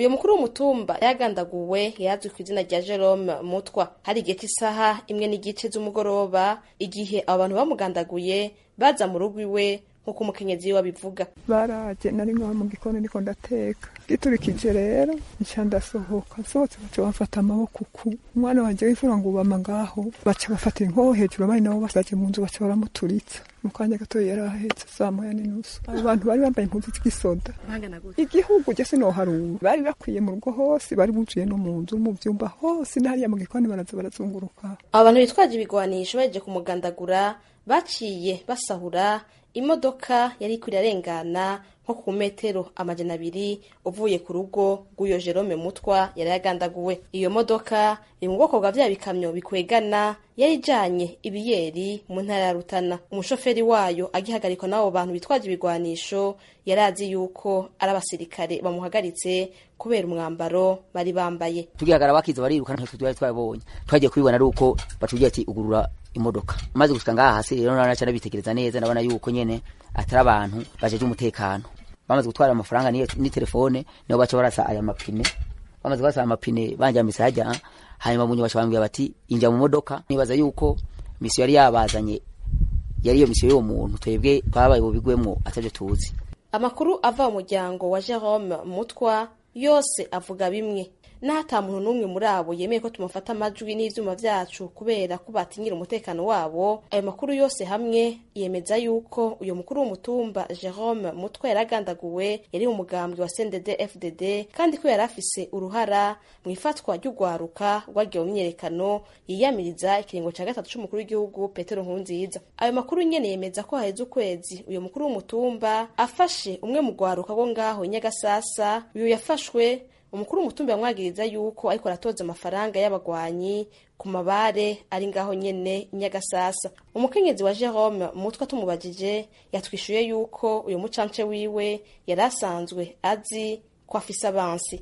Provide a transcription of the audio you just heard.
uyu mukuru w'umutumba yagandaguwe yazwi ku izina rya Jerome Mutwa hari igihe cy'isaha imwe n'igice z'umugoroba igihe abo bantu bamugandaguye baza mu rugo iwe nk'uko umukenyezi we abivuga baraje nari nkaba mu gikoni ndiko ndateka giturikije rero nca ndasohoka nsohotse baca bafata amaboko ku umwana wanje w'imfura ngo ubama ngaho baca bafata inkoho hejuru abandi nabo basaje mu nzu baca baramuturitsa mu kanya gato yari ahetse saa moya n'inusu abo bantu bari bambaye impuzu z'igisoda igihugu je sinoharura bari bakwiye mu rugo hose bari buzuye no mu nzu mu vyumba hose n'ahariya mu gikoni baraza barazunguruka abo bantu bitwaje ibigwanisho baje kumugandagura baciye basahura imodoka yari ikwiye arengana nko ku metero amajana abiri uvuye ku rugo rw'uyo Jerome Mutwa yari yagandaguwe iyo modoka iri mu bwoko bwa vya bikamyo bikwegana yari ijanye ibiyeri mu ntara ya Rutana umushoferi wayo agihagarikwa n'abo bantu bitwaje ibigwanisho yari azi yuko ari abasirikare bamuhagaritse kubera umwambaro bari bambaye tugihagarara bakiza bariruka ntacyo twari twabonye twagiye kubibona ari uko batubwiye ati ugurura imodoka maze gushika ngaha hasi rero naraca nabitekereza neza ndabona yuko nyene atari abantu bajeje umutekano bamaze gutwara amafaranga ni telefone nibo baca barasa aya mapine bamaze barasa amapine banjamisa hajya hanyuma munye baca bambwira bati inja mu modoka nibaza yuko misiyo yari yabazanye yari iyo misiyo y'uwo muntu twebwe twabaye bubigwemwo atavyo tuzi amakuru ava mu muryango wa Jerome Mutwa yose avuga bimwe n'ata muntu n'umwe muri abo yemeye ko tumufata amajwi n'ivyuma vyacu kubera ko batinyira umutekano wabo ayo makuru yose hamwe yemeza yuko uyo mukuru w'umutumba Jerome Mutwe yaragandaguwe yari umugambwe wa CNDD FDD kandi ko yari afise uruhara mu ifatwa ry'ugwaruka rwagiye mu myerekano yiyamiriza ikiringo ca gatatu c'umukuru w'igihugu Petero Nkurunziza ayo makuru nyene yemeza ko haheze ukwezi uyo mukuru w'umutumba afashe umwe mu gwaruka rwo ngaho Nyagasasa uyu yafashwe umukuru w'umutumba yamwagiriza yuko ariko aratoza amafaranga y'abagwanyi ku mabare ari ngaho nyene nyagasasa umukenyezi wa Jerome mutwe tumubajije yatwishuye yuko uyu mucance wiwe yari asanzwe azi ko afise abansi